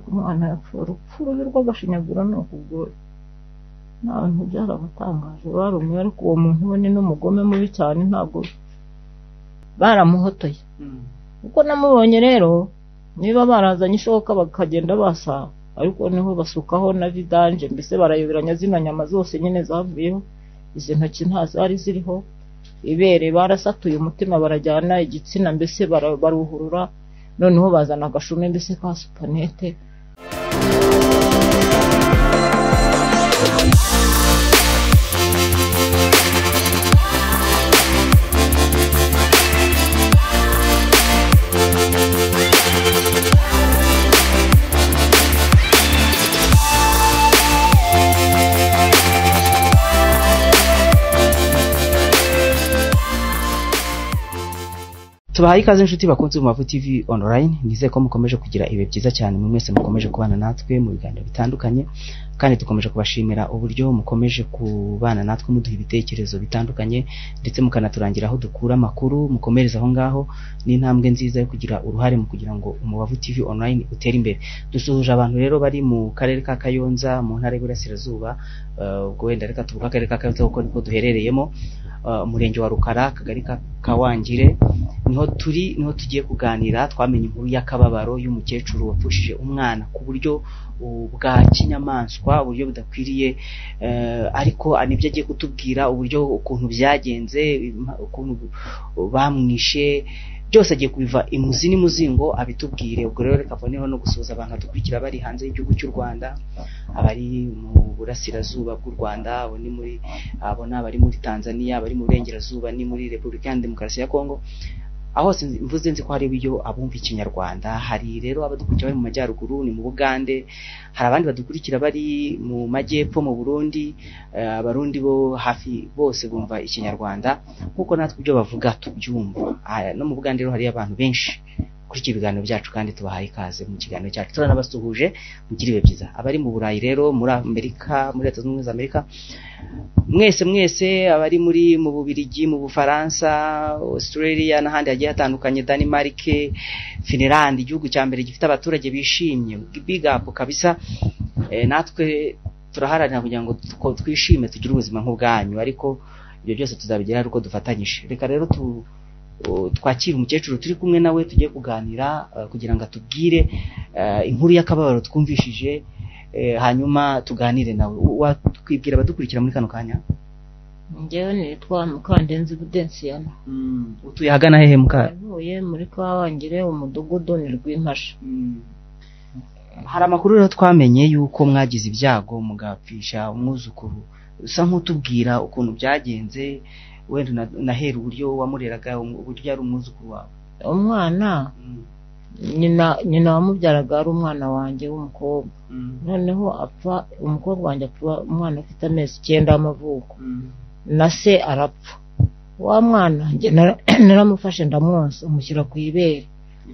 Umwana yapfuye urupfu rubi rw'agashinyaguro ni ukugoye nawe ntibyarabatangaje barumwe ariko uwo muntu we ni n'umugome mubi cyane ntabwo baramuhotoye uko namubonye rero niba barazanye ishoka bakagenda basa ariko niho basukaho na vidanje mbese barayoberanya zino nyama zose nyine zavuyeho izi ntoki nta zari ziriho ibere barasatuye umutima barajyana igitsina mbese bara- baruhurura noneho bazana agashumi mbese ka supanete tubahaye ikaze inshuti bakunze mu mavu tv online nizeye ko mukomeje kugira ibihe byiza cyane muri mwese mukomeje kubana natwe mu biganiro bitandukanye kandi dukomeje kubashimira uburyo mukomeje kubana natwe muduha ibitekerezo bitandukanye ndetse mukanaturangira aho dukura amakuru mukomereza aho ngaho n'intambwe nziza yo kugira uruhare mu kugira ngo umubavu tv online utere imbere dusuhuje abantu rero bari mu karere ka kayonza mu ntara y'uburasirazuba eh, ubwo wenda reka tuvuge akarere ka kayonza kuko niko duherereyemo eh, umurenge wa rukara akagari ka kawangire niho turi niho tugiye kuganira twamenye inkuru y'akababaro y'umukecuru wapfushije umwana ku buryo uh, bwa kinyamaswa uburyo budakwiriye eh, ariko nibyo agiye kutubwira uburyo ukuntu byagenze ima- ukuntu bamwishe byose agiye kubiva imuzi n'imuzingo abitubwire ubwo rero reka mboneho no gusuhuza abantu badukurikira bari hanze y'igihugu cy'u rwanda abari mu burasirazuba bw'u rwanda abo ni muri abo ni abari muri tanzania abari mu burengerazuba ni muri repubulika iharanira demokarasi ya kongo aho hose nzi- mvuze nzi ko hari ibyo abumva ikinyarwanda hari rero abadukurikira bari mu majyaruguru ni mu bugande hari abandi badukurikira bari mu majyepfo mu burundi eh, abarundi bo hafi bose bumva ikinyarwanda nk'uko natwe ibyo bavuga tubyumva Ah, no mu bugande rero hariyo abantu benshi kuri iki biganiro byacu kandi tubahaye ikaze mu kiganiro cyacu turanabasuhuje mugire ibihe byiza abari mu burayi rero muri amerika muri leta zunze ubumwe za amerika mwese mwese abari muri mu bubirigi mu bufaransa australia n'ahandi hagiye hatandukanye denmark finland igihugu cya mbere gifite abaturage bishimye big up kabisa Eh, natwe turaharanira kugira ngo tuko- twishime tugire ubuzima nk'ubwanyu ariko ibyo byose tuzabigeraho ari uko dufatanyije reka rero tu uh, twakire umukecuru turi kumwe nawe tugiye kuganira uh, kugira ngo atubwire uh, inkuru y'akababaro twumvishije eh, hanyuma tuganire nawe watwibwira abadukurikira muri kano kanya njyewe nitwa mukandenzi budensiyana utuye ahagana hehe muka navuye muri kabangire umudugudu ni rw'impashi hari amakuru rero twamenye yuko mwagize ibyago mugapfisha umwuzukuru usa nk'utubwira ukuntu byagenze wenda una- unahera uburyo wamureraga um- uburyo yari umwuzukuru wawe umwana nyina nyina wamubyaraga ari umwana wanjye w'umukobwa noneho apfa umukobwa wanjye apfa umwana ufite amezi icyenda y'amavuko na se arapfa wa mwana njye nara- naramufashe ndamwonsa umushyira ku ibere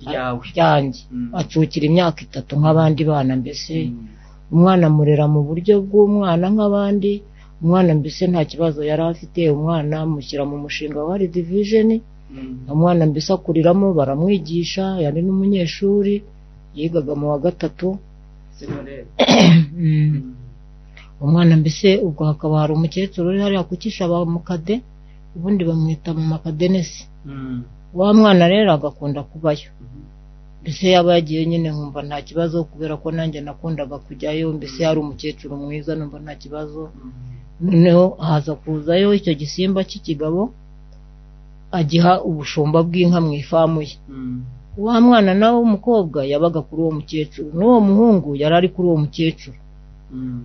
ryawe ryanjye acukira imyaka itatu nk'abandi bana mbese Mm. umwana amurera mu buryo bw'umwana nk'abandi umwana mbese nta kibazo yari afite umwana amushyira mu mushinga wa division Mm. umwana mbese akuriramo baramwigisha yari n'umunyeshuri yigaga mu wa gatatu Secondaire. Mm. Mm. umwana mbese ubwo hakaba hari umukecuru uri hariya kukisha abamukade ubundi bamwita mu makadenesi Mm. wa mwana rero agakunda kubayo Mhm. mbese yaba yagiye nyine nkumva nta kibazo kubera ko nanjye nakundaga kujyayo mbese yari umukecuru mwiza numva nta kibazo Mm. noneho haza kuzayo icyo gisimba cy'ikigabo agiha ubushumba bw'inka mu ifamu ye Mm. wa mwana nawe w'umukobwa yabaga kuri uwo mukecuru n'uwo muhungu yari ari kuri uwo mukecuru Mm.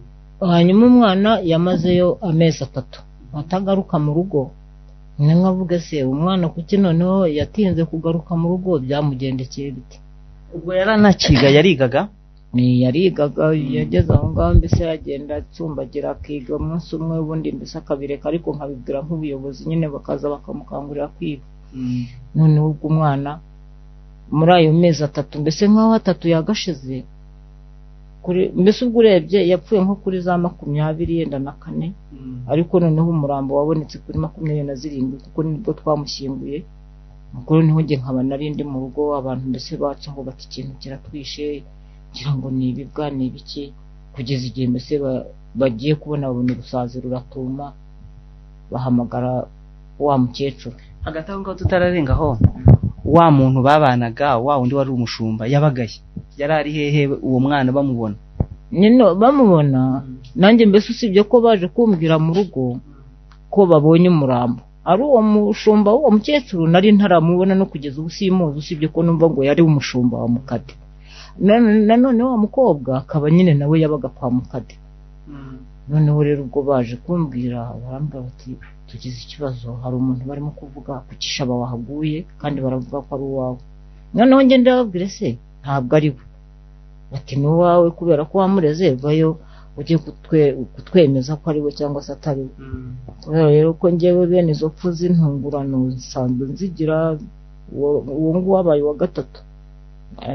hanyuma umwana yamazeyo amezi atatu atagaruka mu rugo ni nkavuga se umwana kuki noneho yatinze kugaruka mu rugo byamugendekeye bite ubwo yari anakiga yarigaga Ni yarigaga Mm. yageze aho ngaho mbese yagenda acumbagira akiga umunsi umwe ubundi mbese akabireka ariko nkabibwira nk'ubuyobozi nyine bakaza bakamukangurira kwiga Mm. noneho ubwo umwana muri ayo mezi atatu mbese nk'aho atatu yagashize kuri mbese ubwo urebye yapfuye nko kuri za makumyabiri yenda na kane Mm. ariko noneho umurambo wabonetse kuri makumyabiri na zirindwi kuko nibwo twamushyinguye kuri noneho njye nkaba narindi mu rugo abantu mbese bacaho bati ikintu kiratwishe kugira ngo ni ibibwa ni ibiki kugeza igihe mbese ba- bagiye kubona babona urusazi ruratuma bahamagara wa mukecuru hagati aho ngaho tutararengaho wa muntu babanaga wa wundi wari umushumba yabagaye yari ari hehe uwo mwana bamubona nyine bamubona nanjye mbese usibye ko baje kumbwira mu rugo ko babonye umurambo ari uwo mushumba w'uwo mukecuru nari ntaramubona no kugeza ubu simuzi usibye ko numva ngo yari umushumba wa mukade Na- nanone wa mukobwa akaba nyine nawe yabaga kwa mukade noneho rero ubwo baje kumbwira barambwira bati tugize ikibazo hari umuntu barimo kuvuga ku cyishaba wahaguye kandi baravuga ko ari uwawe noneho ngende ndababwire se ntabwo ari we bati ni uwawe kubera ko wamureze vayo ujye kutwe- kutwemeza ko ari we cyangwa se atari we kubera rero ko ngewe bene izo pfu z'intungurano nsanzwe nzigira uwo uwo nguwo wabaye uwa gatatu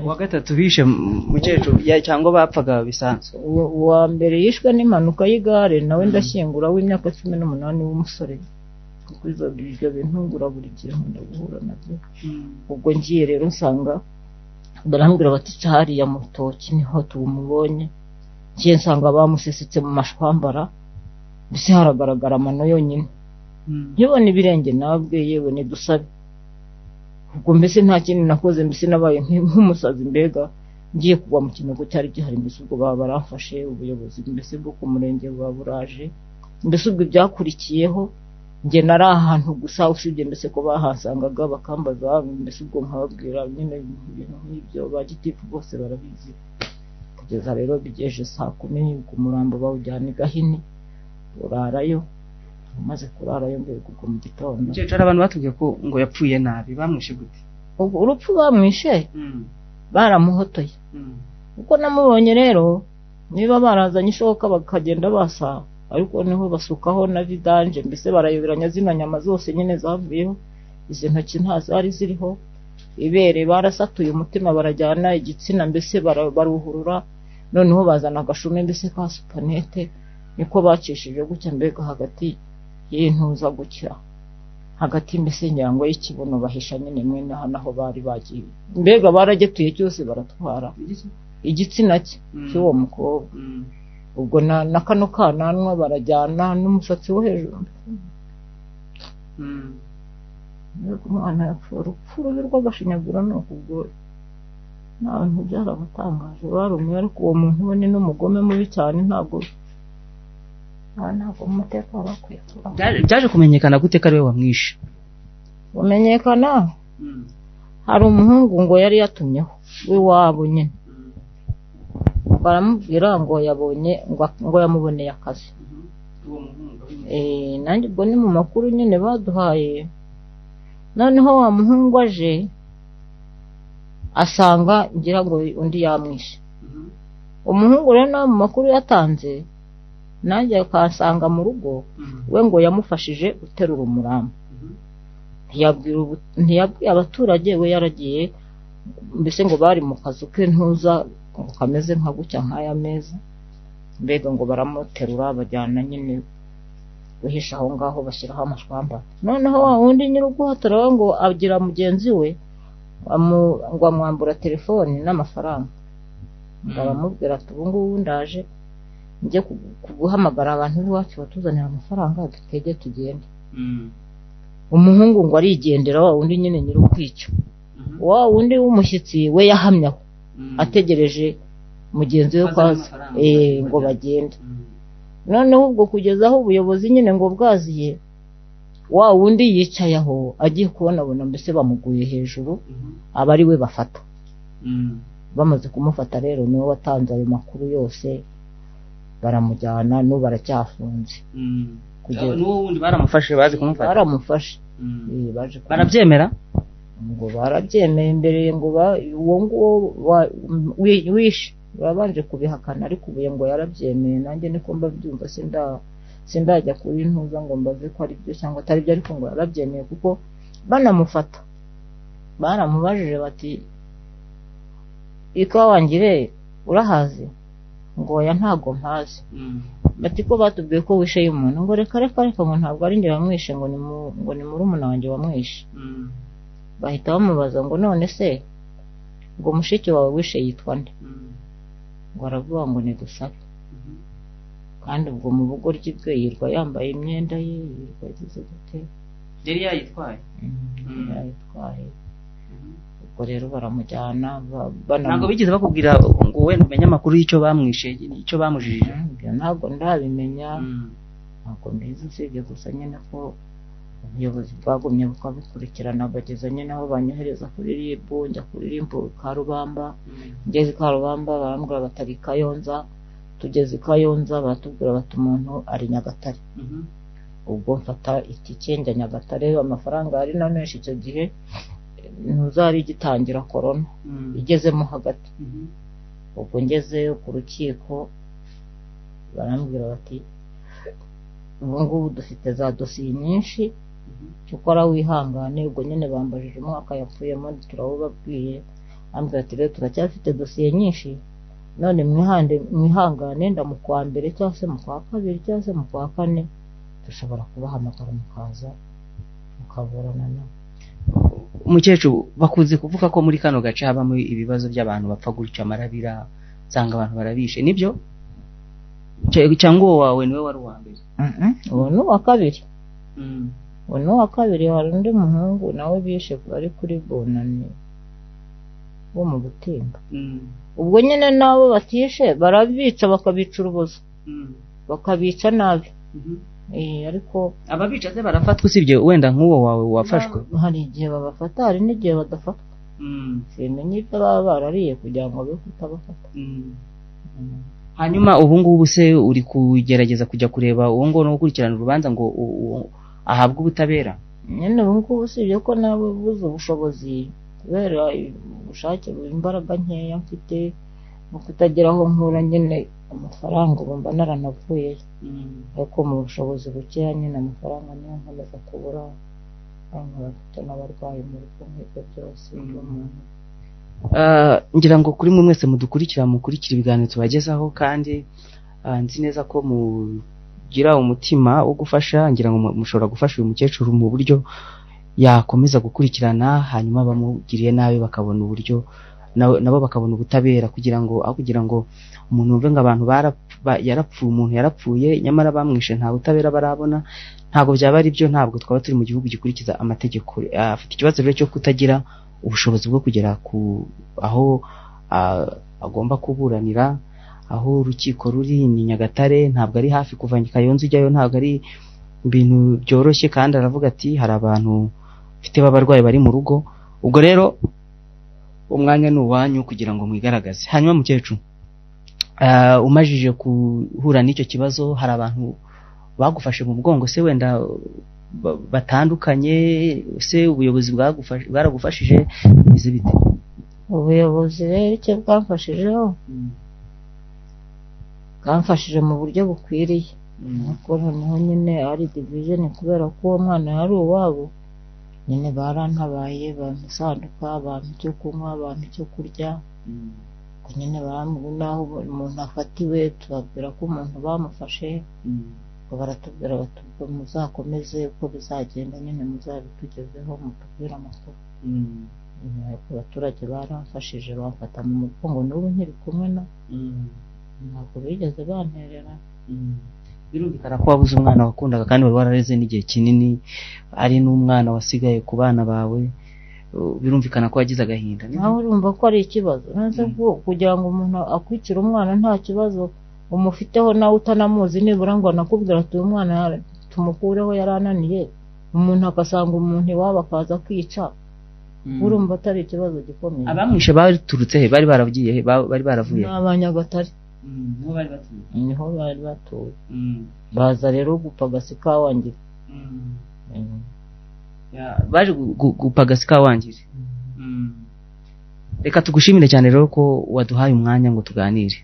uwa gatatu bishe m- mukecuru ya- cyangwa bapfaga bisanzwe uwa uwa mbere yishwe n'impanuka y'igare nawe ndashyingura w'imyaka cumi n'umunani w'umusore kuko izo ibyo bintu ngura buri gihe nkunda guhura nabyo ubwo ngiye rero nsanga barambwira bati "Ca hariya mu rutoki niho tumubonye ngiye nsanga bamusesetse mu mashwambara mbese haragaragara amano yonyine nkibona ibirenge nabwe yewe nidusabe ubwo mbese nta kindi nakoze mbese nabaye nk- nk'umusazi mbega ngiye kugwa mu kinogo cyari gihari mbese ubwo baba baramfashe ubuyobozi mbese bwo ku murenge buba buraje mbese ubwo byakurikiyeho njye nari ahantu gusa usibye mbese ko bahasangaga bakambaza mbese ubwo nkababwira nyine ibintu nk'ibyo ba gitifu bose barabizi kugeza rero bigeje saa kumi ubwo umurambo bawujyana i gahini urarayo umaze kurarayo mbere ubwo mu gitondo mukecuru hari abantu batubwiye ko ngo yapfuye nabi bamwishe gute ubwo urupfu bamwishe baramuhotoye uko namubonye rero niba barazanye ishoka bakagenda basa ariko niho basukaho na vidanje mbese barayoberanya zino nyama zose nyine zavuyeho izi ntoki nta zari ziriho ibere barasatuye umutima barajyana igitsina mbese bara- baruhurura noneho bazana agashumi mbese ka supanete niko bacishije gutya mbega hagati y'intuza gutya hagati mbese nyirango y'ikibuno bahisha nyine mwene aha naho bari bagiye mbega baragetuye cyose baratwara igitsina cye cy'uwo mukobwa ubwo na, na kano kananwa barajyana n'umusatsi wo hejuru Mbega umwana yapfuye urupfu rubi rw'agashinyaguro ni ukubwoya n'abantu byarabatangaje barumwe ariko uwo muntu we ni n'umugome mubi cyane ntabwo nta- ntabwo mu mutekano bakwiye kubaho. Byaje- byaje kumenyekana gute ko ari we wamwishe bumenyekana hari umuhungu ngo yari yatumyeho w'iwabo nyine baramubwira ngo yabonye ngo- ngo yamuboneye akazi Eh, nanjye ubwo ni mu makuru nyine baduhaye noneho wa muhungu aje asanga ngira ngo undi yamwishe umuhungu rero nawe mu makuru yatanze nanjye akansanga mu rugo we ngo yamufashije guterura umurambo ntiyabwira ubu- ntiyabwiye abaturage we yaragiye mbese ngo bari mu kazu ke ntuza ngo kameze nka gutya nk'aya meza mbega ngo baramuterura bajyana nyine guhisha aho ngaho bashyiraho amashwamba noneho wa wundi nyir'uguhotora we ngo agira mugenzi we amu- ngo amwambura telefoni n'amafaranga ngo Mm. aramubwira ati ubu ngubu ndaje njye kugu- kuguhamagara abantu b'iwacu batuzanira amafaranga dutege tugende umuhungu ngo arigendera wa wundi nyine nyir'ukwica wa wundi w'umushyitsi we yahamye aho ategereje mugenzi we Ko ko azana aza amafaranga. eh, ngo bagende noneho ubwo kugeza aho ubuyobozi nyine ngo bwaziye wa wundi yicaye aho agiye kubonabona mbese bamuguye hejuru aba ari we bafata bamaze kumufata rero niwe watanze ayo makuru yose baramujyana n'ubu baracyafunze Kugeza- n'uwo wundi baramufashe bazi kumufata baramufashe eh, baje kumu- barabyemera ngo barabyemeye mbere ngo ba- uwo nguwo wa- wi- wishe babanje kubihakana ariko ubu ngo yarabyemeye nanjye niko mbabyumva sinda sindajya kuri ntuza ngo mbaze ko ari byo cyangwa atari byo ariko ngo yarabyemeye kuko banamufata baramubajije bati ikawangire urahazi ngo oya ntago mpazi bati ko batubwiye ko wishe y'umuntu ngo reka reka reka ngo ntabwo ari njye wamwishe ngo ni mu- ngo ni murumuna wanjye wamwishe bahita bamubaza ngo none se ngo mushiki wawe wishe yitwa nde ngo aravuga ngo ni dusabe kandi ubwo mu bugoryi bwe yirwa yambaye imyenda ye yirwa agize gute yari yayitwaye Mm. yayitwaye ubwo rero baramujyana ba- ntabwo banamu- bigeze bakubwira ngo wenda umenye amakuru y'icyo bamwishe icyo bamujijije ibyo ntabwo ndabimenya Mm. ntabwo mbizi usibye gusa nyine ko ubuyobozi bwagumye bukabikurikirana bageza nyine aho banyohereza kuri RIB njya kuri RIB Karubamba ngeze i Karubamba barambwira batari i Kayonza tugeze i Kayonza baratubwira bati umuntu ari Nyagatare Mhm. ubwo mfata itike njya Nyagatare amafaranga yari na menshi icyo gihe ntuzari igitangira korona Mm. igezemo hagati Mhm. ubwo ngezeyo ku rukiko barambwira bati ubu ngubu dufite za dosiye nyinshi cyo ukora wihangane ubwo nyine bambajije umwaka yapfuyemo turawubabwiye ambwira ati rero turacyafite dosiye nyinshi none mwihande mwihangane nda mu kwa mbere cyangwa se mu kwa kabiri cyangwa se mu kwa kane dushobora kubahamagara mukaza mukaburanana umukecuru bakunze kuvuga ko muri kano gace habamo ibibazo by'abantu bapfa gutya amarabira usanga abantu barabishe nibyo Cya- cyangwa uwo wawe niwe wari uwa mbere ubu ni uwa kabiri ubu ni uwa kabiri hari undi muhungu nawe bishe ari kuri bunani wo mu gutimba Mm. ubwo nyine nabo batishe barabica bakabica urubozo Mm. bakabica nabi Mhm. Eh, ariko ababica se barafatwa usibye wenda nk'uwo wawe wafashwe hari igihe babafata hari n'igihe badafatwa Mm. simenya ibyo baba barariye kugira ngo be kutabafata Mm. hanyuma ubu ngubu se uri kugerageza kujya kureba uwo nguwo no gukurikirana urubanza ngo u- u- ahabwe ubutabera nyine ubu ngubu usibye ko nawe buze ubushobozi kubera ubushake imbaraga nkeya mfite no kutagira aho nkura nyine amafaranga ubu mba naranavuyeyo ariko mu bushobozi bukeya nyine amafaranga niyo nkomeza kubura abantu bafite n'abarwayi mu rugo nk'ibyo byose Mm. buri muntu Ah, ngira ngo kuri mwe mwese mudukurikira mukurikira ibiganiro tubagezaho kandi ah, nzi neza ko mugira umutima wo gufasha ngira ngo mu- mushobora gufasha uyu mukecuru mu buryo yakomeza gukurikirana hanyuma abamugiriye nabi bakabona uburyo na- nabo bakabona ubutabera kugira ngo aho kugira ngo umuntu wumve ngo abantu barap- ba- yarapfuye umuntu yarapfuye nyamara bamwishe nta butabera barabona ntabwo byaba ari byo ntabwo twaba turi mu gihugu gikurikiza amategeko Ah, afite ikibazo rero cyo kutagira ubushobozi bwo kugera ku aho ah, agomba kuburanira aho urukiko ruri ni nyagatare ntabwo ari hafi kuva kayonza ujyayo ntabwo ari ibintu byoroshye kandi aravuga ati hari abantu mfite b'abarwayi bari mu rugo ubwo rero umwanya ni uwanyu kugira ngo mwigaragaze hanyuma mukecuru ah, umajije guhura n'icyo kibazo hari abantu bagufashe mu mugongo se wenda ba- batandukanye se ubuyobozi bwagufashe- bwaragufashije bimeze bite ubuyobozi rero icyo bwamfashijeho bwamfashije mu buryo bukwiriye ariko noneho nyine ari divijeni kubera ko uwo mwana yari uwabo nyine barantabaye bampa isanduka bampa icyo kunywa bampa icyo kurya ubwo nyine baramubwira n'aho umuntu afatiwe tubabwira ko umuntu bamufashe ubwo baratubwira bati ubwo muzakomeze uko bizagenda nyine muzabitugezeho mutubwire amakuru nyuma y'uko abaturage baramfashije bamfata mu mugongo n'ubu nkiri kumwe na ntabwo bigeze banterera birumvikana ko wabuze umwana wakundaga kandi wari warareze n'igihe kinini ari n'umwana wasigaye ku bana bawe Uh, birumvikana ko wagize agahinda nibyo? nawe urumva ko ari ikibazo nanze Mm. ko kugira ngo umuntu akwicire umwana nta kibazo umufiteho nawe utanamuzi nibura ngo anakubwira ati uyu mwana yara- tumukureho yarananiye umuntu agasanga umuntu iwabo akaza kwica urumva atari ikibazo gikomeye abamwishe baturutse he bari baragiye he Ba- bari ni baravuye he? abanyagatare niho bari batuye niho bari batuye baza rero gupagasi kawangira Mm. baje gu- gu- gupagasi kawangire reka tugushimire cyane rero ko waduhaye umwanya ngo tuganire